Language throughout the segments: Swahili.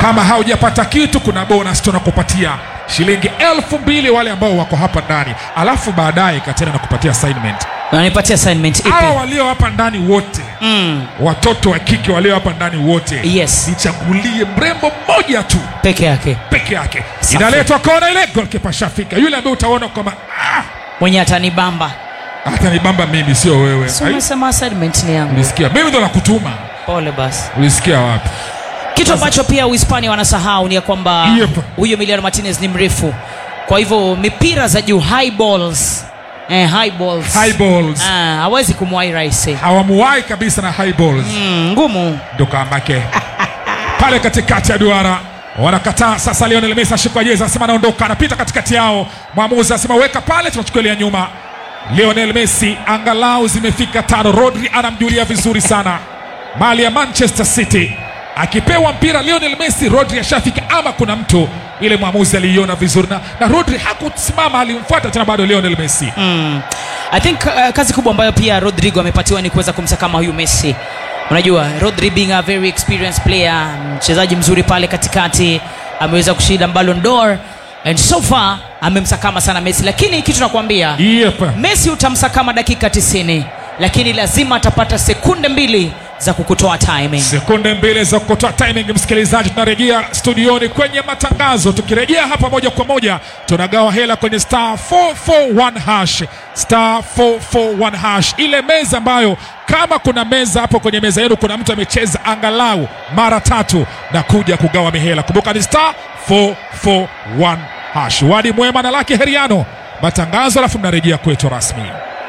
kama haujapata kitu kuna bonus tunakupatia shilingi elfu mbili wale ambao wako hapa ndani alafu baadaye katena nakupatia assignment unanipatia assignment ipi hawa walio hapa ndani wote mm, watoto wa kike walio hapa ndani wote Yes. nichagulie mrembo mmoja tu peke yake peke yake Safi. inaletwa kona ile golkipa shafika yule ambaye utaona kwamba ah, mwenye atanibamba hata nibamba mimi sio wewe si Ai, umesema assignment ni yangu ulisikia mimi ndo nakutuma pole basi ulisikia wapi kitu ambacho pia uhispania wanasahau ni ya kwamba Yep. huyo Emiliano Martinez ni mrefu kwa hivyo mipira za juu high balls eh, high balls high balls Ah, hawezi kumwai rahisi hawamuwai kabisa na high balls mm, ngumu ndo kamake pale katikati ya duara wanakataa sasa lionel messi ashikwa jezi anasema anaondoka anapita katikati yao mwamuzi anasema weka pale tunachukulia nyuma lionel messi angalau zimefika tano rodri anamjulia vizuri sana mali ya manchester city akipewa mpira lionel messi rodri ashafika ama kuna mtu ile mwamuzi aliiona vizuri na, na rodri hakusimama alimfuata tena bado lionel messi mm. i think uh, kazi kubwa ambayo pia rodrigo amepatiwa ni kuweza kumsakama huyu messi unajua rodri being a very experienced player mchezaji mzuri pale katikati ameweza kushinda Ballon d'Or and so far amemsakama sana messi lakini kitu nakwambia yep. messi utamsakama dakika 90 lakini lazima atapata sekunde mbili za kukutoa timing sekunde mbili za kutoa timing msikilizaji tunarejea studioni kwenye matangazo tukirejea hapa moja kwa moja tunagawa hela kwenye star 441 hash star 441 hash ile meza ambayo kama kuna meza hapo kwenye meza yenu kuna mtu amecheza angalau mara tatu na kuja kugawa mihela kumbuka ni star 441 hash wadi mwema na laki heriano matangazo alafu mnarejea kwetu rasmi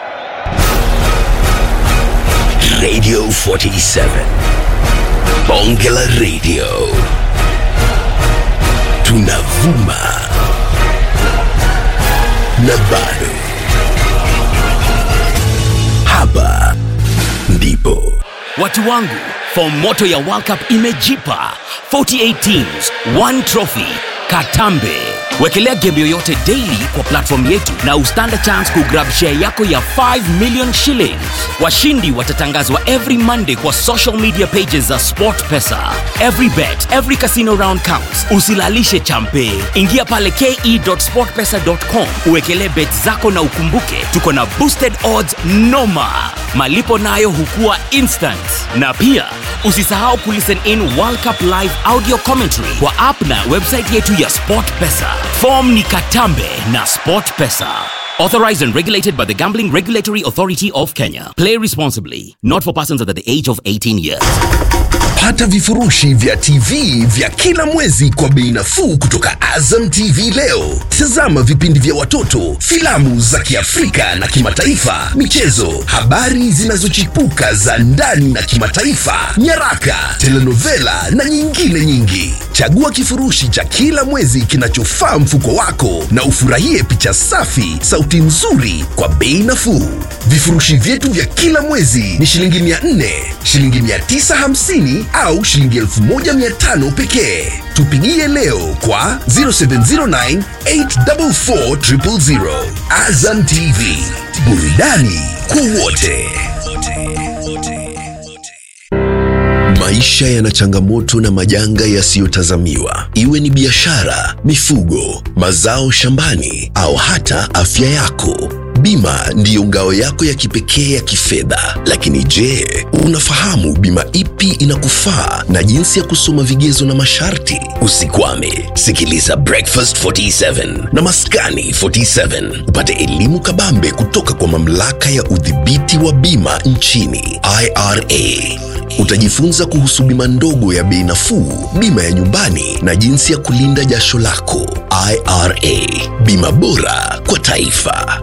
Radio 47. Bongela Radio. Tunavuma. Na bado. Hapa ndipo. watu wangu fomoto ya world cup imejipa 48 teams one trophy katambe wekelea game yoyote daily kwa platform yetu na ustand chance kugrab share yako ya 5 million shillings washindi watatangazwa every monday kwa social media pages za sport pesa every bet every casino round counts usilalishe champe ingia pale ke.sportpesa.com uwekelee bet zako na ukumbuke tuko na boosted odds noma malipo nayo hukua instant na pia usisahau kulisten in world cup live audio commentary kwa app na website yetu ya sport pesa fom ni katambe na sport pesa authorized and regulated by the gambling regulatory authority of kenya play responsibly not for persons under the age of 18 years Pata vifurushi vya TV vya kila mwezi kwa bei nafuu kutoka Azam TV leo. Tazama vipindi vya watoto, filamu za Kiafrika na kimataifa, michezo, habari zinazochipuka za ndani na kimataifa, nyaraka, telenovela na nyingine nyingi. Chagua kifurushi cha kila mwezi kinachofaa mfuko wako na ufurahie picha safi, sauti nzuri kwa bei nafuu. Vifurushi vyetu vya kila mwezi ni shilingi 400, shilingi 950 au shilingi 1500 pekee. Tupigie leo kwa 0709 844 000. Azam TV, burudani kwa wote. Maisha yana changamoto na majanga yasiyotazamiwa, iwe ni biashara, mifugo, mazao shambani au hata afya yako. Bima ndiyo ngao yako ya kipekee ya kifedha. Lakini je, unafahamu bima ipi inakufaa na jinsi ya kusoma vigezo na masharti? Usikwame, sikiliza Breakfast 47 na Maskani 47 upate elimu kabambe kutoka kwa mamlaka ya udhibiti wa bima nchini IRA. Utajifunza kuhusu bima ndogo ya bei nafuu, bima ya nyumbani na jinsi ya kulinda jasho lako. IRA, bima bora kwa taifa.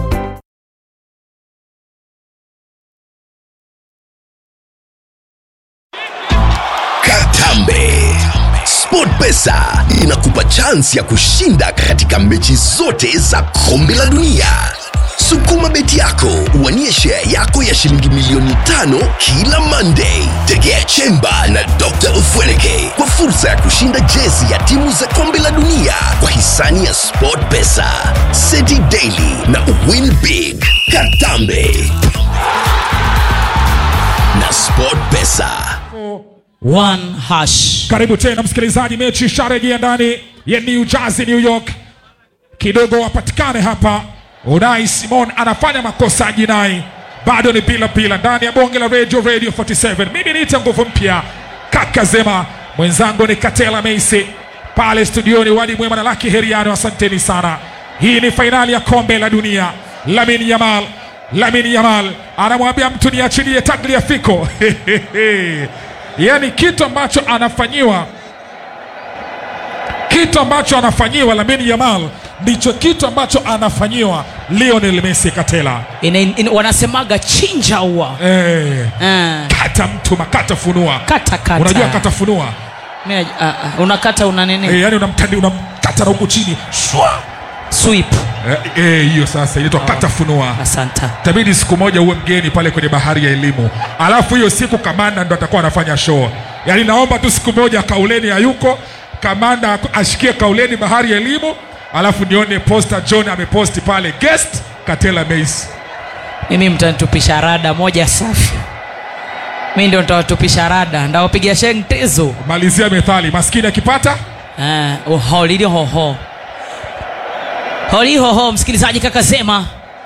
Katambe. SportPesa inakupa chansi ya kushinda katika mechi zote za kombe la dunia. Sukuma beti yako uwanie share yako ya shilingi milioni tano kila Monday. Tegea Chemba na Dr. Ufweneke kwa fursa ya kushinda jezi ya timu za kombe la dunia kwa hisani ya SportPesa, City Daily na Win Big. Katambe na SportPesa. one hash Karibu tena msikilizaji, mechi isharejea ndani ya New Jersey, New York. Kidogo wapatikane hapa. Unai Simon anafanya makosa ya jinai, bado ni bila bila ndani ya bonge la radio radio 47. Mimi niite nguvu mpya kaka Zema, mwenzangu ni Katela Meisi pale studioni, wadi mwema na Laki Heriano. Asanteni sana. Hii ni fainali ya kombe la dunia. Lamin Yamal, Lamin Yamal anamwambia mtu niachilie Tagliafico yaani kitu ambacho anafanyiwa kitu ambacho anafanyiwa Lamine Yamal ndicho kitu ambacho anafanyiwa Lionel Messi Katela. ina, ina, wanasemaga chinja ua Eh, Ah, kata mtu makata funua. kata kata Unajua kata funua Mimi naj- ah, ah, unakata una nini eh, yani unamtandi unamkata na huku chini shwa sweep Eh, eh, hiyo sasa inaitwa kata funua. asanta Tabidi siku moja uwe mgeni pale kwenye bahari ya elimu, alafu hiyo siku kamanda ndo atakuwa anafanya show. Yaani naomba tu siku moja Kauleni hayuko, kamanda ashikie Kauleni bahari ya elimu, alafu nione posta John ameposti pale guest Katela Mace. mimi mtanitupisha rada moja safi mi ndio nitawatupisha rada ndawapigia sheng tezo Malizia methali, maskini akipata Ah, holili hoho holi hoho msikilizaji kaka sema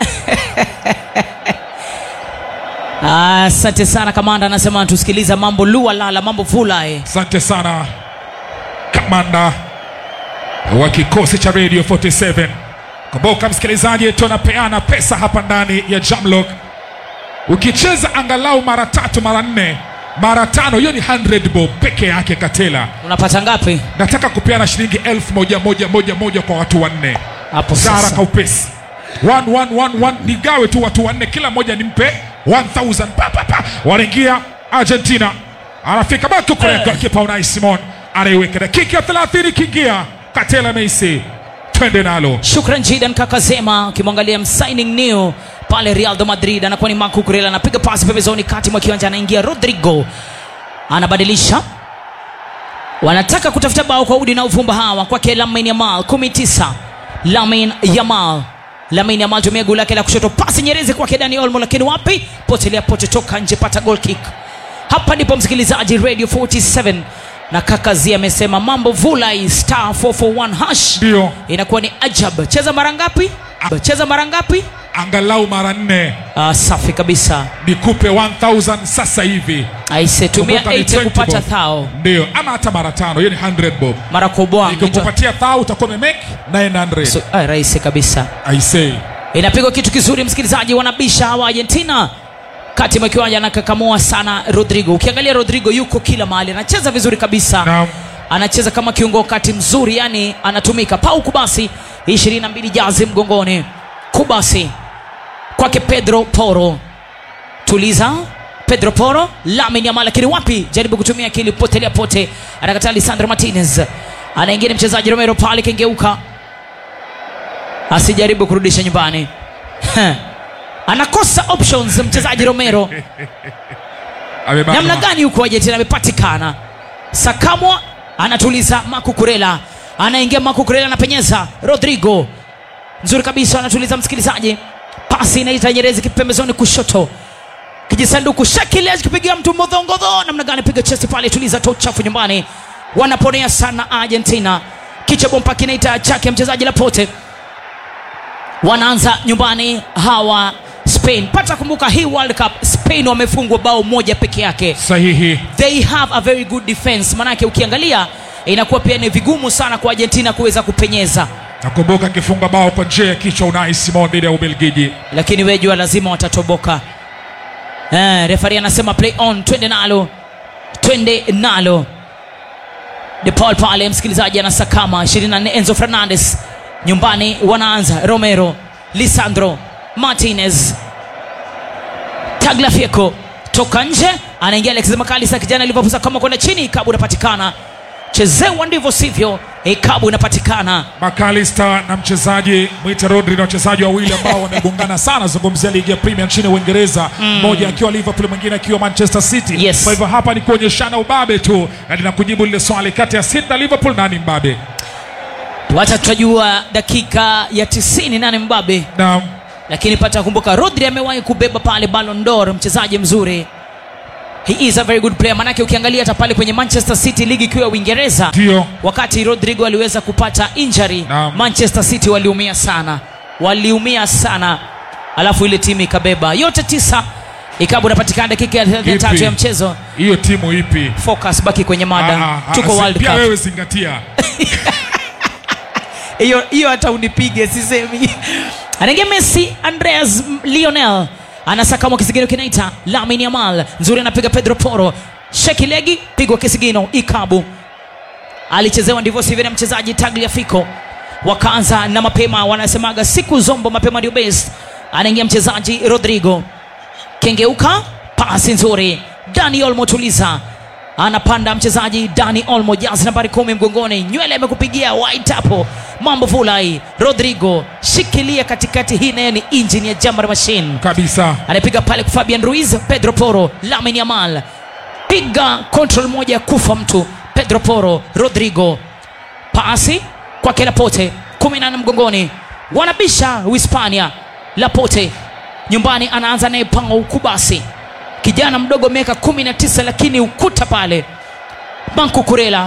asante sana kamanda anasema anatusikiliza mambo lua lala mambo vulae Asante sana kamanda wa kikosi cha Radio 47. Kumbuka msikilizaji, tunapeana pesa hapa ndani ya Jamlock. Ukicheza angalau mara tatu, mara nne, mara tano, hiyo ni 100 bob peke yake. Katela, unapata ngapi nataka kupeana shilingi elfu moja moja moja moja kwa watu wanne hapo Sara sasa kaupesi one, one, one, one. Nigawe tu watu wanne, kila mmoja nimpe 1000 pa, pa, pa. Wanaingia Argentina, anafika baki kureka Eh. kipa Unai Simon anaiweka dakika ya 30 ikiingia, Katela Messi, twende nalo. shukran jidan kaka zema ukimwangalia msigning new pale real de madrid anakuwa ni marco kurela anapiga pasi pembezoni kati mwa kiwanja anaingia rodrigo anabadilisha wanataka kutafuta bao kwa udi na uvumba hawa kwake lamin yamal 19 lamin yamal lamin yamal tumia guu lake la kushoto pasi nyerezi kwake dani olmo lakini wapi potelea pote toka nje pata goal kick hapa ndipo msikilizaji radio 47 na kakazi amesema mambo vulai star 441 hash Ndio inakuwa ni ajab cheza mara ngapi cheza mara ngapi angalau mara nne, ah, safi kabisa nikupe 1000 sasa hivi. aise tumia Kumbuka ni 8 20 kupata bob. thao Ndio, ama hata mara tano, hiyo ni 100 bob. mara kubwa Nikikupatia thao utakuwa umemake 900. so, ah, rahisi kabisa I say inapigwa kitu kizuri msikilizaji wanabisha hawa argentina kati mwa kiwanja anakakamua sana rodrigo ukiangalia rodrigo yuko kila mahali anacheza vizuri kabisa Naam. anacheza kama kiungo wakati mzuri yani anatumika pau kubasi 22 jazi mgongoni kubasi kwake pedro poro tuliza pedro poro lamin yamal lakini wapi jaribu kutumia akili potelea pote anakataa lisandro martinez anaingia ni mchezaji romero pale kengeuka asijaribu kurudisha nyumbani anakosa options mchezaji romero Amebanwa. namna gani huko argentina amepatikana sakamwa anatuliza makukurela anaingia makukurela anapenyeza rodrigo nzuri kabisa anatuliza msikilizaji pasi inaita nyerezi kipembezoni kushoto kijisanduku shakiliaji kipigia mtu modhongodho namna gani piga chesi pale tuliza to chafu nyumbani wanaponea sana argentina kicha bompa kinaita chake mchezaji lapote wanaanza nyumbani hawa spain pata kumbuka hii world cup spain wamefungwa bao moja peke yake Sahihi. they have a very good defense manake ukiangalia inakuwa pia ni vigumu sana kwa argentina kuweza kupenyeza Nakumbuka akifunga bao kwa njia ya kichwa Unai Simon dhidi ya Ubelgiji. lakini wejua lazima watatoboka eh, refari anasema play on twende nalo twende nalo de paul pale msikilizaji anasakama 24 enzo fernandes nyumbani wanaanza romero lisandro martinez tagliafico toka nje anaingia alex makalisa kijana liverpool kama kwenda chini ikabu inapatikana chezewa ndivyo sivyo ikabu inapatikana McAllister na mchezaji mwite Rodri na wachezaji wawili ambao wamegongana sana, zungumzia ligi ya Premier nchini Uingereza, mmoja akiwa Liverpool, mwingine akiwa Manchester City. Yes. Kwa hivyo hapa ni kuonyeshana ubabe tu, na ninakujibu lile swali kati ya City na Liverpool, nani mbabe? wacha tutajua dakika ya 90 nane mbabe Na lakini pata kumbuka rodri amewahi kubeba pale Ballon d'Or mchezaji mzuri he is a very good player manake ukiangalia hata pale kwenye manchester city ligi ikiwa ya uingereza ndio wakati rodrigo aliweza kupata injury Naam. manchester city waliumia sana waliumia sana alafu ile timu ikabeba yote tisa ikabu unapatikana dakika ya 33 Ipi? ya mchezo hiyo timu ipi focus baki kwenye mada Ah, ah, tuko ah, world pia cup wewe zingatia hiyo hiyo hata unipige sisemi anaingia messi andreas M- lionel anasakama kisigino kinaita lamin yamal nzuri anapiga pedro poro sheki legi pigwa kisigino ikabu alichezewa ndivyo sivyo na mchezaji tagliafico wakaanza na mapema wanasemaga siku zombo mapema ndio best anaingia mchezaji rodrigo kengeuka pasi nzuri dani olmo tuliza anapanda mchezaji dani olmo jazi nambari kumi mgongoni nywele amekupigia white hapo mambo fulai rodrigo shikilia katikati hii naye ni injini ya jambar machine kabisa anapiga pale kwa fabian ruiz pedro poro lamin yamal piga control moja kufa mtu pedro poro rodrigo pasi kwake lapote kumi na nne mgongoni wanabisha uhispania lapote nyumbani anaanza naye pango ukubasi kijana mdogo miaka kumi na tisa lakini ukuta pale banku kurela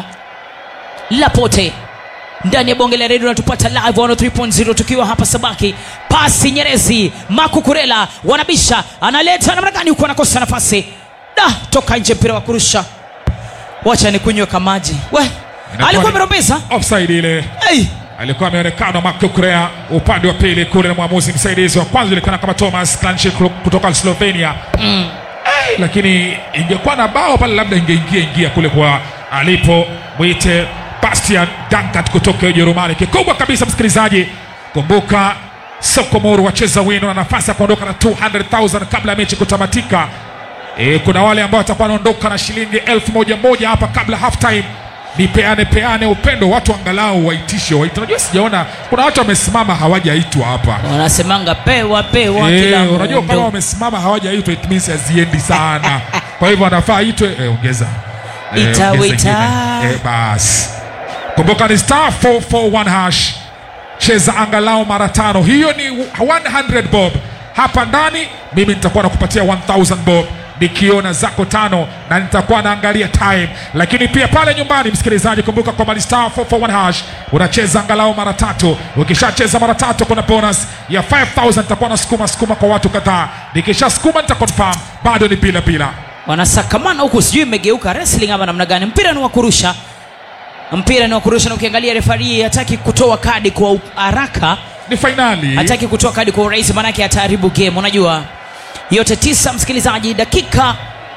lapote ndani ya bonge la redio natupata live 103.0 tukiwa hapa sabaki pasi nyerezi makukurela wanabisha analeta namna gani huku anakosa nafasi da toka nje mpira wa kurusha wacha ni kunywe kamaji we Inakuwa alikuwa ni- amerombeza offside ile hey. alikuwa ameonekana Marco Correa upande wa pili kule na mwamuzi msaidizi wa kwanza ilikuwa kama Thomas Klanchi kutoka Slovenia mm. Ay, lakini ingekuwa na bao pale labda ingeingia ingia kule kwa alipo mwite Bastian Dankert kutoka Ujerumani kikubwa kabisa msikilizaji kumbuka Sokomoro wacheza wino na nafasi ya kuondoka na 200,000 kabla ya mechi kutamatika E, kuna wale ambao watakuwa wanaondoka na shilingi elfu moja moja hapa kabla half time. Ni peane peane upendo, watu angalau waitishe waite. Unajua sijaona kuna watu wamesimama hawajaitwa hapa. wanasemanga pewa pewa kila Eh, unajua kama mtu. wamesimama hawajaitwa it means haziendi sana. Kwa hivyo wanafaa itwe eh, ongeza. Eh, Ita, ongeza wita. ingine. Eh, basi. Kumbuka ni star 441 hash. Cheza angalau mara tano. Hiyo ni 100 bob. Hapa ndani mimi nitakuwa nakupatia 1000 bob nikiona zako tano na nitakuwa naangalia time lakini pia pale nyumbani msikilizaji kumbuka kwamba ni star 441 hash unacheza angalau mara tatu ukishacheza mara tatu kuna bonus ya 5000 nitakuwa nasukuma sukuma kwa watu kadhaa nikishasukuma nitakonfirm bado ni bila bila wanasakamana huku sijui imegeuka wrestling ama namna gani mpira ni wa kurusha mpira ni wa kurusha na ukiangalia refari hataki kutoa kadi kwa u- haraka ni fainali hataki kutoa kadi kwa urahisi maanake ataharibu game unajua yote tisa msikilizaji dakika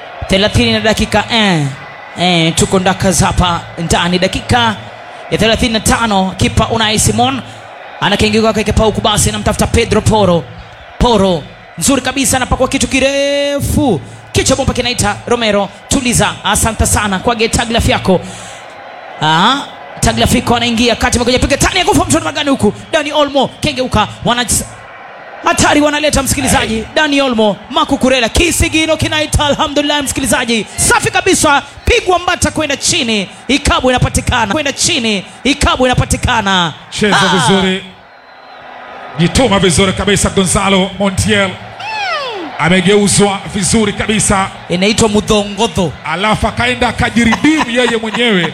30 na dakika eh, eh, tuko ndakas hapa ndani dakika ya 35 kipa unai simon anakengiwa kwake pauku basi anamtafuta pedro poro poro nzuri kabisa anapakwa kitu kirefu kichwa bomba kinaita romero tuliza asante sana kwa getaglaf yako Ah, tagliafico anaingia kati amekuja piga tani ya kufa mtu magani huku dani olmo kengeuka wana hatari wanaleta msikilizaji dani olmo makukurela kisigino kinaita alhamdulillah msikilizaji safi kabisa pigwa mbata kwenda chini ikabu inapatikana kwenda chini ikabu inapatikana cheza Ah, vizuri jituma vizuri kabisa gonzalo montiel amegeuzwa vizuri kabisa inaitwa mudhongodho alafu akaenda akajiridimu yeye mwenyewe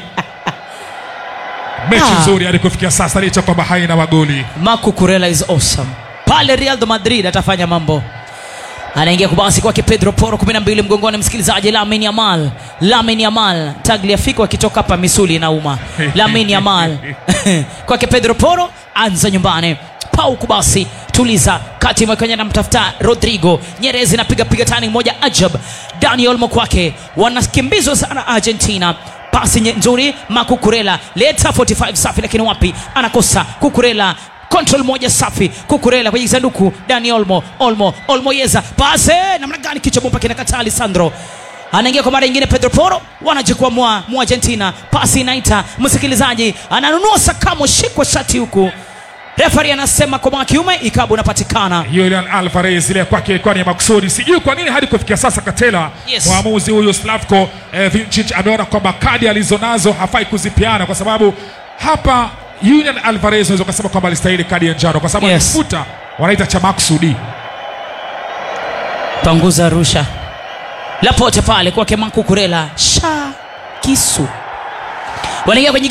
mechi Ah. nzuri hadi kufikia sasa licha kwamba haina magoli makukurela is awesome pale real de madrid atafanya mambo anaingia kubasi kwake pedro poro 12 mgongoni msikilizaji lamin yamal lamin yamal tagliafiko akitoka hapa misuli inauma lamin yamal kwake pedro poro anza nyumbani pau kubasi tuliza kati mwekenya namtafuta rodrigo nyerezi napiga piga tani moja ajab dani olmo kwake wanakimbizwa sana argentina pasi nye- nzuri makukurela leta 45 safi lakini wapi anakosa kukurela control moja safi kukurela kwenye sanduku dani olmo olmo olmo yeza pase namna gani kichwa bomba kinakataa alessandro anaingia kwa mara nyingine pedro poro wanajikwamua mu argentina pasi inaita msikilizaji ananunua sakamo shikwa shati huku refari anasema kwa mwaka kiume ikabu unapatikana Julian Alvarez ile kwake ilikuwa ni makusudi. Sijui kwa nini hadi kufikia sasa Katela Yes. mwamuzi huyu Slavko eh, Vincic ameona kwamba kadi alizonazo hafai kuzipiana kwa sababu hapa Julian Alvarez unaweza kusema kwamba alistahili kadi ya njano kwa sababu Yes. alifuta wanaita cha makusudi. panguza rusha lapote pale kwake mankukurela sha kisu wanaingia kwenye